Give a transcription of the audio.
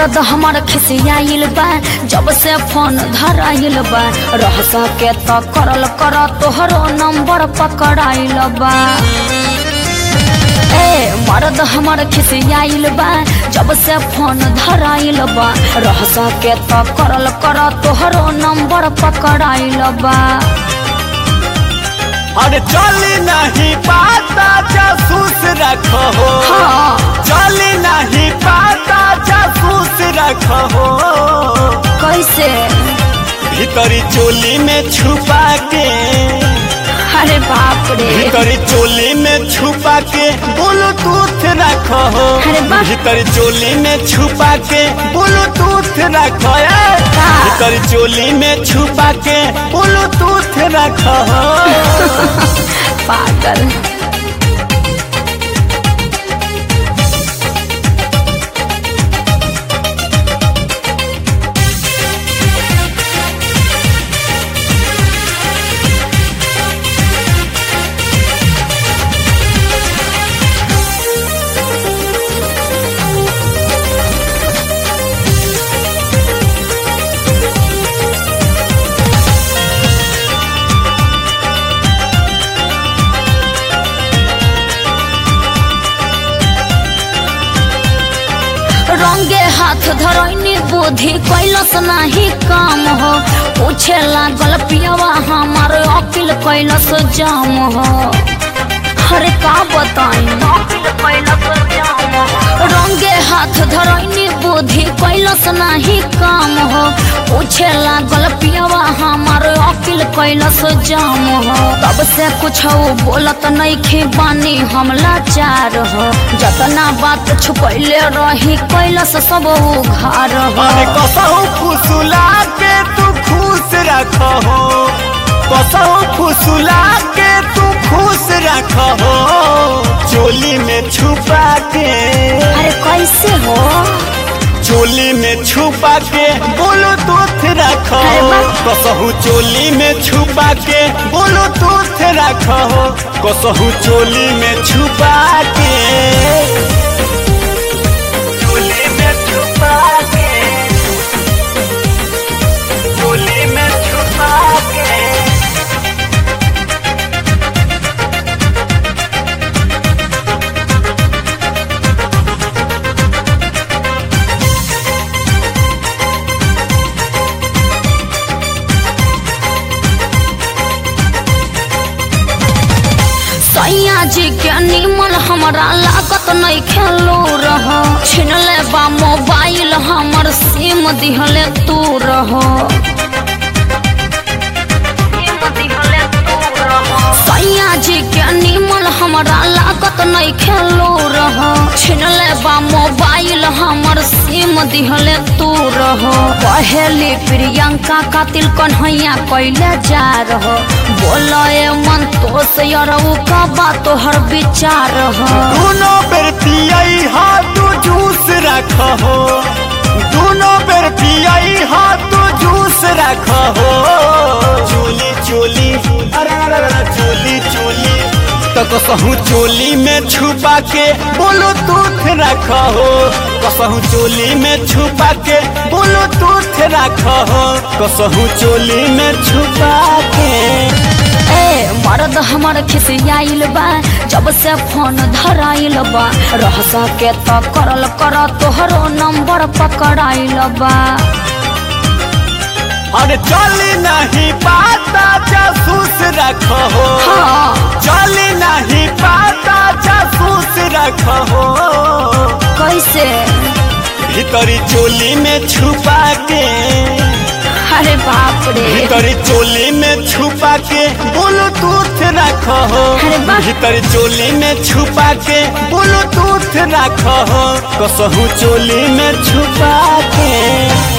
मर्द हमर खिसियाइल बा जब से फोन धराइल बा रह सके त करल कर तोहरो नंबर पकड़ाइल बा ए मर्द हमर खिसियाइल बा जब से फोन धराइल बा रह सके त करल कर तोहरो नंबर पकड़ाइल बा अरे चली नहीं पाता जासूस रखो हाँ चली नहीं पाता जासूस रखो कैसे भीतरी चोली में छुपा के अरे बाप रे भीतरी चोली में छुपा के ब्लूटूथ रखो अरे वाह। भीतरी चोली में छुपा के ब्लूटूथ रखो ए। का? भीतरी चोली में छुपा के ब्लूटूथ रखो पागल रंगे हाथ धरैनी बुद्धि कैलस नाही काम हो पूछे लागल पियवा हमार अकिल कैलस जाम हो अरे का बताई रंगे हाथ धरैनी बुद्धि कैलस नाही काम हो पूछे लागल पियवा हमार अकिल कैलस जाम हो तब से कुछ बोलत नहीं बानी हम लाचार हो जतना बात छुपैले रही कैलस सब उघार हो अरे कसहु फुसुला के तू खुश रखो कसहु फुसुला के तू खुश रखो चोली में छुपा के अरे कैसे हो चोली में छुपा के बोलो दूध रखो अरे वाह। कसहु चोली में छुपा के बोलो दूध रखो कसहु चोली में छुपा के चोली में छुपा के चोली में छुपा के सैया जी के निमन हमरा लागत नहीं खेलो रह छिनले बा मोबाइल हमर सिम दिहले तू रहो सैया जी के निमन हमरा लागत नहीं खेलो रह छिनले बा मोबाइल हमर सिम दिहले तू रहो पहली प्रियंका कातिल कन्हैया कैले जा रहो बोले मन तो से यरऊ का बात तोहर विचार हो दोनों बेर पियाई हाथ जूस रखो दोनों बेर पियाई हाथ जूस रखो चोली चोली अरे अरे अरे चोली चोली तो कसहू चोली में छुपा के बोलो दूध रखो कसहू चोली में छुपा के बोलो दूध रखो कसहू चोली में छुपा के ए मर्द हमर खिसियाइल बा जब से फोन धराइल बा रह सके त करल कर तोहरो नंबर पकड़ाइल बा अरे चली नहीं पाता जासूस रखो हाँ चली नहीं पाता जासूस रखो कैसे भीतरी चोली में छुपा के अरे बाप रे भीतरी चोली में छुपा के ब्लूटूथ रखो अरे वाह। भीतरी चोली में छुपा के ब्लूटूथ रखो कसहू चोली में छुपा के